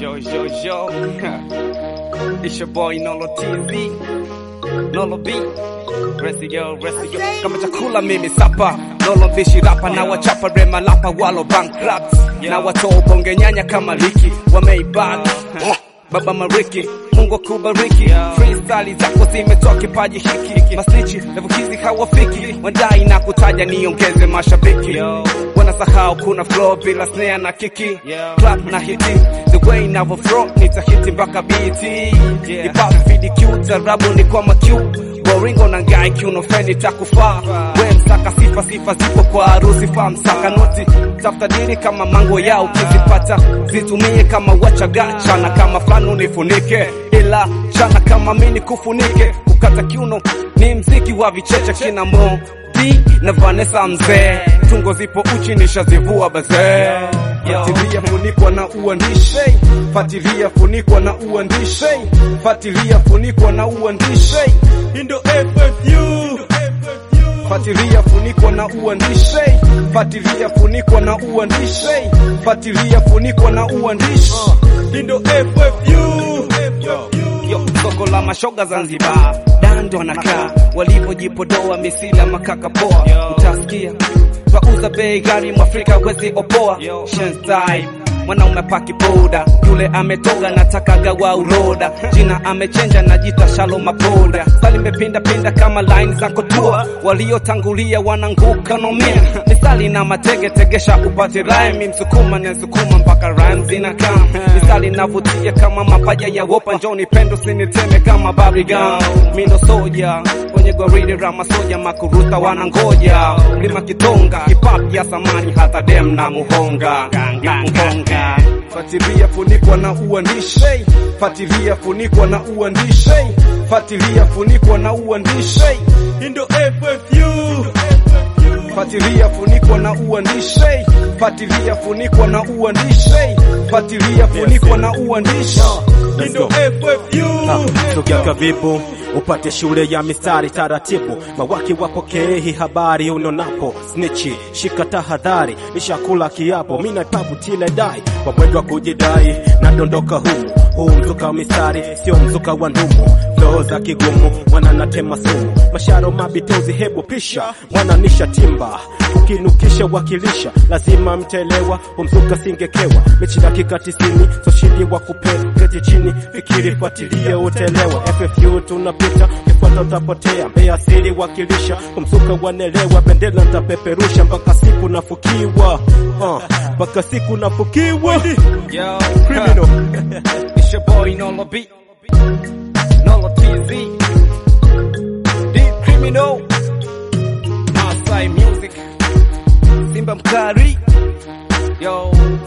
Yo, yo, yo. it's your boy Nolo TZ. Nolo B. Resi yo, resi yo. Kama chakula mimi sapa. Nolo mbishi rapa na wachapa rema lapa walo bankrupt. Na watoa bonge nyanya kama liki. Wameibana. Baba Mariki, Mungu akubariki. Freestyle zako zimetoa kipaji hiki. Masnichi, levukizi hawafiki. Wadai na kutaja niongeze mashabiki. Wanasahau kuna flow bila snare na kiki. Clap na hiti, the way navo flow nitahiti mpaka biti. Hip hop VDQ, tarabu ni kwa makiu. Boringo na ngai kiuno feni takufaa. We msaka sifa sifa zipo kwa harusi fa msaka noti. Tafuta dili kama mango yao ukizipata. Zitumie kama wachaga chana kama fulani unifunike. Ila chana kama mini kufunike. Kukata kiuno ni mziki wa vicheche kina mo B na Vanessa mzee. Tungo zipo uchi nishazivua bazee. Fatilia funikwa na uandishi, fatilia funikwa na uandishi, fatilia funikwa na uandishi. Indo FFU Fatilia funikwa na uandishi, fatilia funikwa na uandishi, fatilia funikwa na uandishi. Indo FFU Yo, soko la mashoga Zanzibar, dando anakaa walivyojipodoa misila makaka poa, utasikia twauza bei gari mwafrika wezi opoa Shenstyle mwanaume paki boda yule ametoga nataka gawa uroda jina amechenja najita shalo mapoda sali mepinda pinda kama line za kotua waliotangulia wananguka nomia misali na matege tegesha upate rhyme msukuma na sukuma mpaka rhyme zinakaa misali navutia kama mapaja ya wopa njoni pendo siniteme kama babrigan mindo soja kwenye goridi rama soja makuruta wanangoja mlima kitonga hip-hop ya samani hata dem na muhonga muhonga Fatilia funikwa na uandishi, fatilia funikwa na uandishi, fatilia funikwa na uandishi, Indo FFU fatilia funikwa na uandishi, fatilia funikwa na uandishi, fatilia funikwa na uandishi. Indo FFU Sogea karibu upate shule ya mistari taratibu, mawaki wapokee hii habari unonapo snichi, shika tahadhari, nishakula kiapo, mina ipapu tile dai kwa mwendo wa kujidai, nadondoka humu huu mzuka wa mistari, sio mzuka wa ndumu, flow za kigumu, mwana natema sumu, masharo mabitozi, hebu pisha mwana nisha timba ukinukisha wakilisha, lazima mtelewa, umzuka singekewa, mechi dakika tisini, so shindi wa kupea, keti chini, fikiri, fuatilia, utelewa, FFU tunapita, kifuata utapotea, mbea asili wakilisha, umzuka wanelewa, bendera ntapeperusha, mpaka siku nafukiwa, uh, mpaka siku nafukiwa, Yo, criminal. It's your boy Nolo B, Nolo TZ, Deep Criminal, Masai Music, Simba Mkari, yo,